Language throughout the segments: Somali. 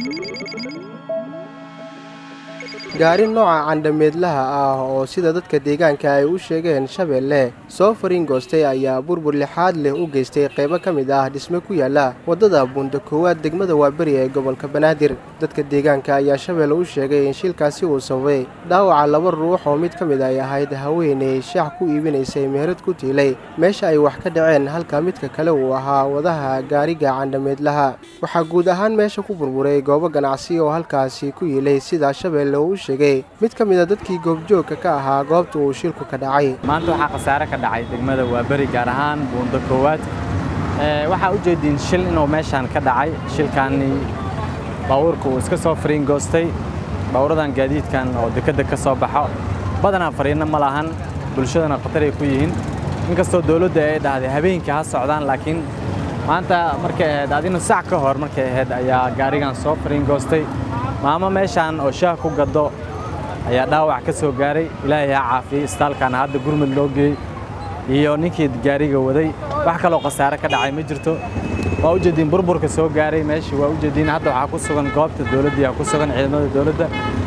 gaari nooca candhameedlaha ah oo sida dadka deegaanka ay u sheegeen shabeelle soo fariin goostay ayaa burbur lixaad leh u geystay qaybo ka mid ah dhisme ku yaala waddada buunda koowaad degmada waaberi ee gobolka banaadir dadka deegaanka ayaa shabeelle u sheegay in shilkaasi uu sababay dhaawaca laba ruux oo mid ka mid ay ahayd haweenay shaax ku iibinaysay meherad ku tiilay meesha ay wax ka dhaceen halka midka kale uu ahaa wadaha gaariga candhameedlaha waxaa guud ahaan meesha ku burburay goobo ganacsi oo halkaasi ku yiilay sida shabeelle uu sheegay mid ka mid a dadkii goobjoogka ka ahaa goobta uu shilku ka dhacay maanta waxaa khasaare ka dhacay degmada waaberi gaar ahaan buundo koowaad waxaa u jeediin shil inuu meeshaan ka dhacay shilkaani baabuurka uu iska soo fariin goostay baabuuradan gaadiidkan oo dekedda ka soo baxo badanaa fariinno ma lahan bulshadana khatar ay ku yihiin inkastoo dowladda ay dhahday habeenkii ha socdaan laakiin maanta markay ahayd adina sac ka hor markay ahayd ayaa gaarigan soo fariin goostay maamo meeshaan oo shaah ku gaddo ayaa dhaawac ka soo gaaray ilaahay ha caafiyey istaalkaana hadda gurmud loo geeyey iyo ninkii gaariga waday wax kaloo khasaare ka dhacay ma jirto waa u jeediin burburka soo gaaray meeshii waa u jeediin hadda waxaa ku sugan goobta dowladdii ku sugan ciidamada dowladda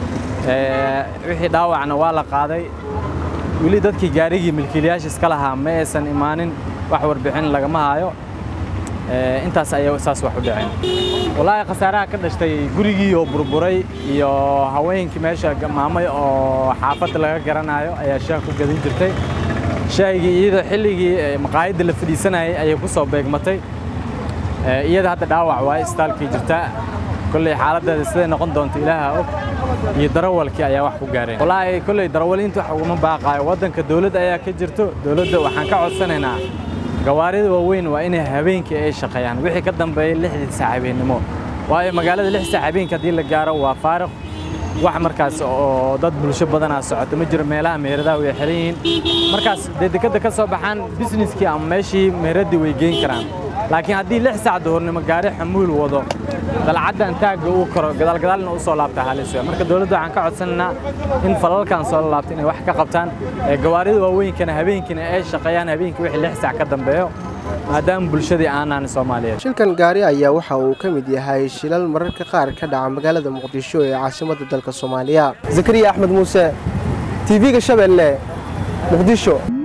wixii dhaawacna waa la qaaday weli dadkii gaarigii milkiilayaasha iska lahaa ma aysan imaanin wax warbixin lagama haayo intaas ayaa saas wax u dhaceen wallaahi khasaaraha ka dhashtay gurigii oo burburay iyo haweenkii meesha maamay oo xaafadda laga garanayo ayaa shaah ku gadin jirtay shaahigii iyada xilligii maqaayadda la fadhiisanayay ayay ku soo beegmatay iyada hadda dhaawac waa istaalkii jirta kolley xaaladdeeda siday noqon doonto ilaaha og iyo darawalkii ayaa wax ku gaareen wallaahi kolley darawaliinta wax uguma baaqaayo waddanka dowladda ayaa ka jirto dowladda waxaan ka codsanaynaa gawaarida waaweyn waa inay habeenkii ay shaqeeyaan wixii ka dambeeyey lixdii saac habeennimo waayo magaalada lix saac habeenkii haddii la gaaro waa faariq wax markaas oo dad bulsho badanaa socoto ma jiro meelaha meheradaha way xiran yihiin markaas dee dekadda ka soo baxaan bisneskii ama meeshii meheraddii way geyn karaan laakiin haddii lix saac duhurnimo gaari xamuul wado dalcaddan taagga uu koro gadaalgadaalna u soo laabta halis wey marka dowladda waxaan ka codsanaynaa in falalkan soo laabta inay wax ka qabtaan gawaarida waaweynkana habeenkiina ay shaqeeyaan habeenkii wixii lix saac ka dambeeyo maadaama bulshadii aanaan soomaaliyeed shilkan gaari ayaa waxa uu ka mid yahay shilal mararka qaar ka dhaca magaalada muqdisho ee caasimadda dalka soomaaliya zakariya axmed muuse tv-ga shabeelle muqdisho